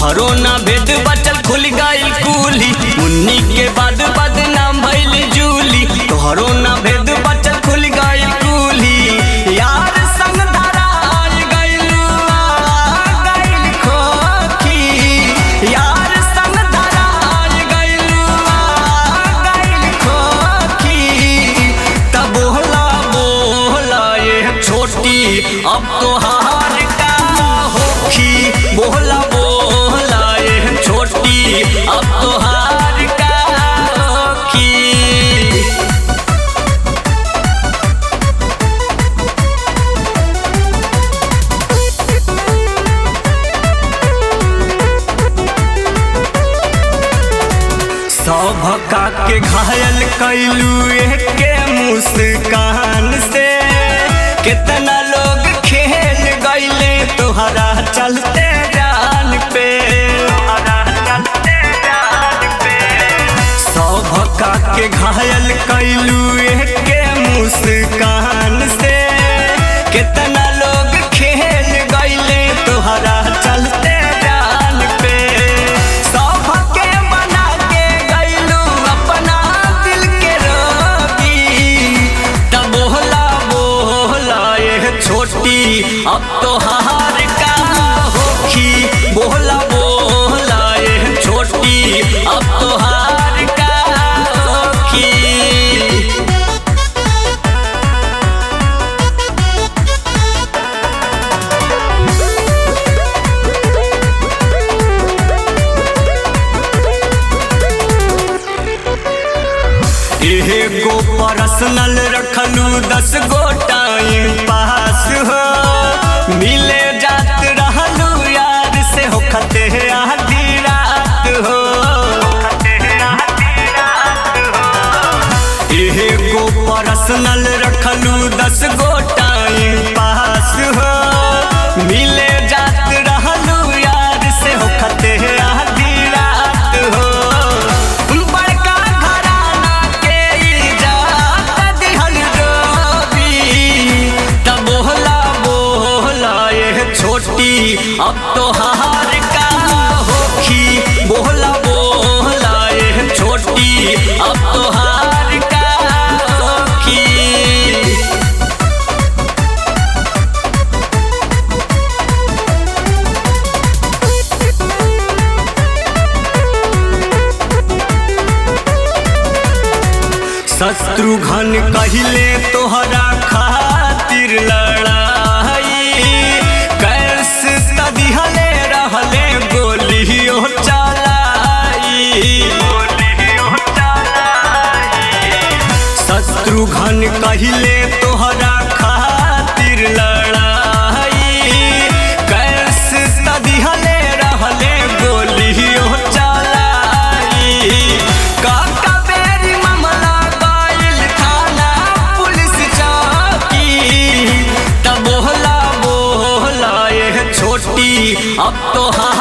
तोहरो ना भेद बचल खुल गइल कुली मुन्नी के बाद बदनाम भइल जूली तोहरो ना भेद बचल खुल गइल कुली यार संग धराल गइलू आ गइल खोखी यार संग धराल गइलू आ गइल खोखी तब बोला बोला ये छोटी अब तो हार का होखी बोला बोला ये छोटी अब तो हार का होखी सौभका के घायल कैलू के मुस्कान से कितना लोग खेल गईले तोहरा चलते जान पे सौभका के घायल कैलू के मुस्कान से कितना लोग खेल गईले तोहरा चलते जान पे सौभके बना के गईलू अपना दिल के रोगी तब बोला बोला ये छोटी अब तो हार का होखी बोला बोला ये छोटी अब तो हार का होखी एगो पर्सनल रखलू दस गो टाइम पास हो मिले जात रहलू यार से हो खते आधी रात हो एगो पर्सनल रखलू दस गो टाइम पास हो मिले जात रहलू यार से हो खते आधी रात हो बड़का घराना के इजाजत दिहल डोबी तब बोला बोला ये छोटी अब तो हार का होखी बोला बोला ये छोटी अब तो हार का होखी शत्रुघ्न कहिले तोहरा खातिर लड़ाई कैसे तदिहले रहले गोलियो चलाई शत्रुघ्न कहिले तोहरा खातिर लड़ाई कैसे तदिहले रहले गोलियो चलाई काका बेरी मामला गइल थाना पुलिस चौकी तब बोला बोला ये छोटी अब तो हाँ